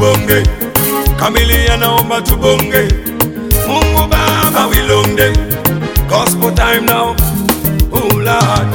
tubonge. Kamilia naomba tubonge. Mungu Baba wilonde. Gospel time now. Oh Lord.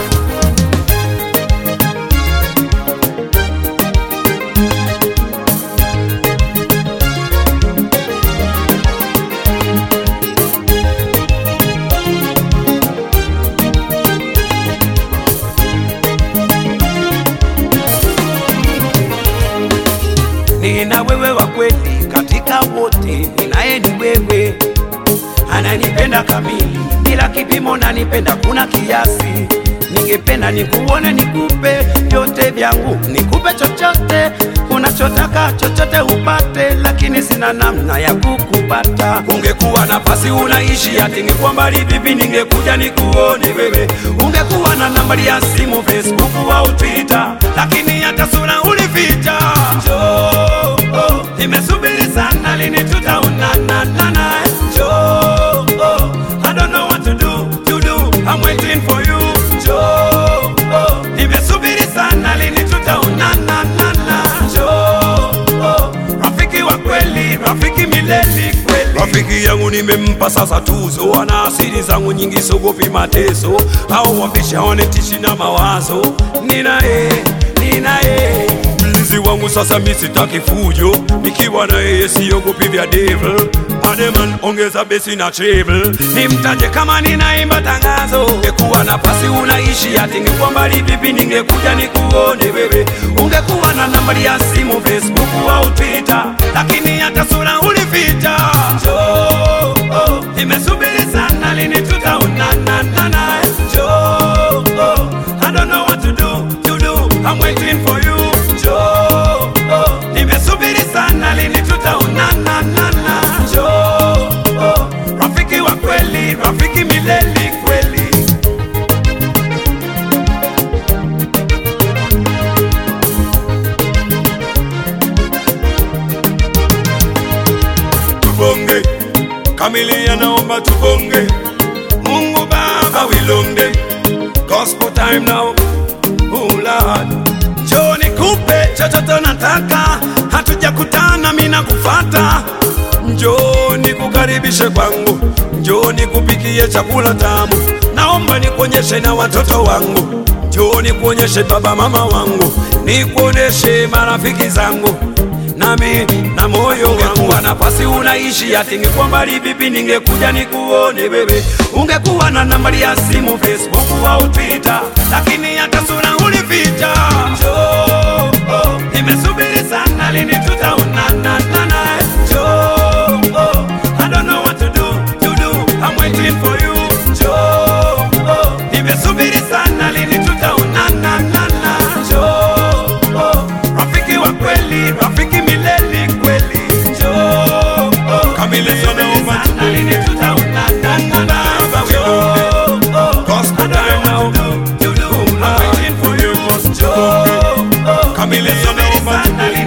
nina wewe wa kweli katika wote, ninaye ni wewe, ananipenda kamili bila kipimo, nanipenda kuna kiasi. Ningependa nikuone, nikupe vyote vyangu, nikupe chochote unachotaka, chochote upate, lakini sina namna ya kukupata. Ungekuwa nafasi unaishi, ati ningekuwa mbali vipi, ningekuja nikuone wewe. Ungekuwa na nambari ya simu, Facebook au Twitter, lakini hata sura ulificha. Njoo, oh, nimesubiri sana, lini tutaonana naye? Njoo, oh, I don't know what to do, to do, I'm waiting for you. Njoo, oh, nimesubiri sana, lini tutaonana nana? Njoo, oh, rafiki wa kweli, rafiki milele kweli. Rafiki yangu nimempa sasa tuzo, ana asili zangu nyingi, sogopi mateso au wambisha wanetishi na mawazo. Ninaye, ninaye mlinzi wangu sasa, mi sitaki fujo, nikiwa na yeye siogopi vya devil. Ademan ongeza besi na treble, nimtaje kama ninaimba tangazo. Ungekuwa nafasi unaishi, ati ningekuwa mbali vipi, ningekuja nikuone wewe. Ungekuwa na nambari ya simu, Facebook au Twitter, lakini hata sura ulificha. Njoo, oh, nimesubiri sana, lini tutaonana naye? Njoo, oh, I don't know what to do, to do, I'm waiting for you. Njoo, oh, nimesubiri sana, lini tutaonana nana? Njoo, oh, rafiki wa kweli, rafiki milele kweli. tubonge kamilia naomba tubonge mungu baba wilonde gospel time now oh lord Njoo nikupe chochote nataka, hatujakutana mimi nakufata. njoo nikukaribishe kwangu njoo nikupikie chakula tamu naomba nikuonyeshe na watoto wangu njoo nikuonyeshe baba mama wangu nikuoneshe marafiki zangu nami na moyo wangu nafasi unaishi ati ningekuwa mbali vipi ningekuja nikuone wewe Ungekuwa na nambari ya simu, Facebook au Twitter, lakini hata sura ulificha. Njoo, oh, nimesubiri sana, lini tutaonana naye? Njoo, oh, I don't know what to do, to do, I'm waiting for you. Njoo, oh, nimesubiri sana, lini tutaonana nana? Njoo, oh, rafiki wa kweli, rafiki milele kweli. Njoo, oh, Kamili sana, nimesubiri omba sana, lini tutaonana nana? Baba, we Njoo, oh, Gospel I don't know time now. what to do, to do, I'm waiting for you. Njoo, oh, Kamili sana, nimesubiri omba sana,